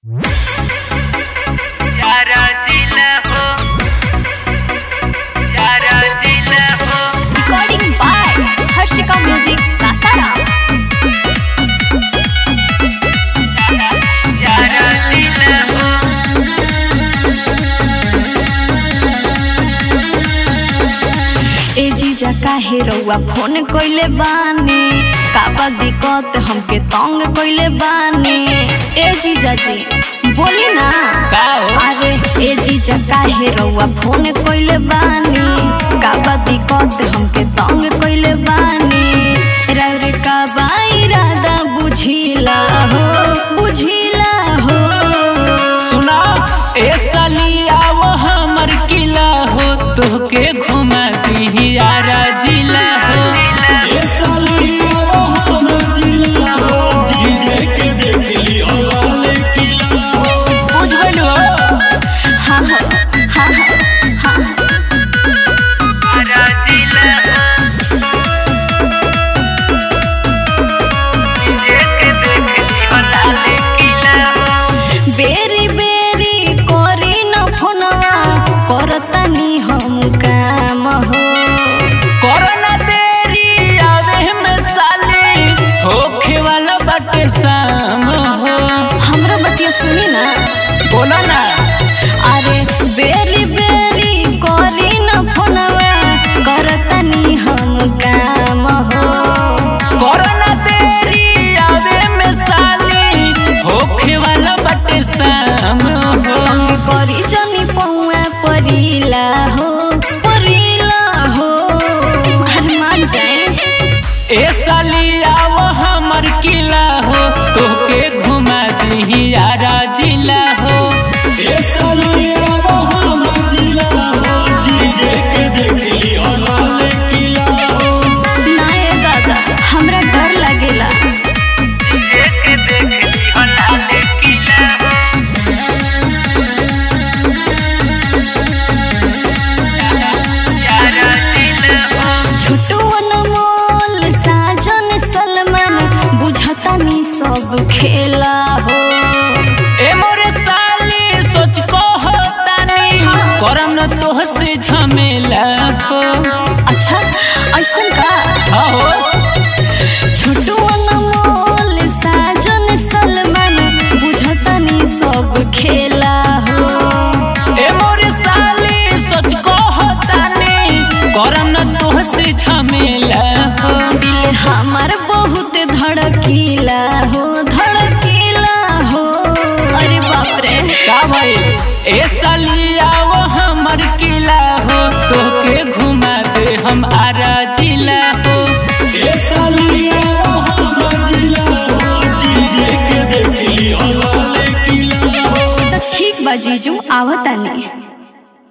यारा जिला हो यारा जिला हो Recording by Harshika Music Sasara. यारा जिला हो ए जीजा काहे रउआ फोन कइले बानी काबा दिक्कत हमके तंग कइले बानी ए जीजा जी बोली ना का हो? अरे ए जीजा काहे रउआ फोन कइले बानी काबा दिक्कत हमके तंग कइले बानी रउरे का इरादा बुझिला हो बुझिला हो सुना ए सलिया वो हमर किला हो तोहके घुमा दी यारा जिला हो बुझ गइल हो हाँ हाँ हाँ हाँ यारा जिला बेरी बेरी करी न फोनवा करतनी हम काम हो कोरोना देरी आवे में साली होखे वाला बाटे शाम हो हमरा बतिया सुनी ना बोलो ना अरे बेरी बेरी करी न फोनवा करतनी हम काम हो कोरोना देरी आवे में साली होखे वाला बाटे शाम हो अंग करी जनी पौआ परिला हो परिला हो हनुमान जाए ए साली आओ हमर किला हो तोके घुमा दी यारा जिला हो नाये दादा हमरा डर लगेला छोटू अनमोल साजन सलमान बुझतानी सब खेला हो ए मोरे साली सोच को होतानी करम न तोह से झमेला हो अच्छा ऐसन का हो छोटू अनमोल साजन सलमान बुझतानी सब खेला हो ए मोरे साली सोच को होतानी करम न तोह से झमेला हो दिल हमार बहुत धड़कीला हो धड़कीला हो अरे बाप रे का भइल ए सालिया वो हमर किला हो तोके घुमा दे हम आरा जिला हो तो ठीक बा जीजू आवतानी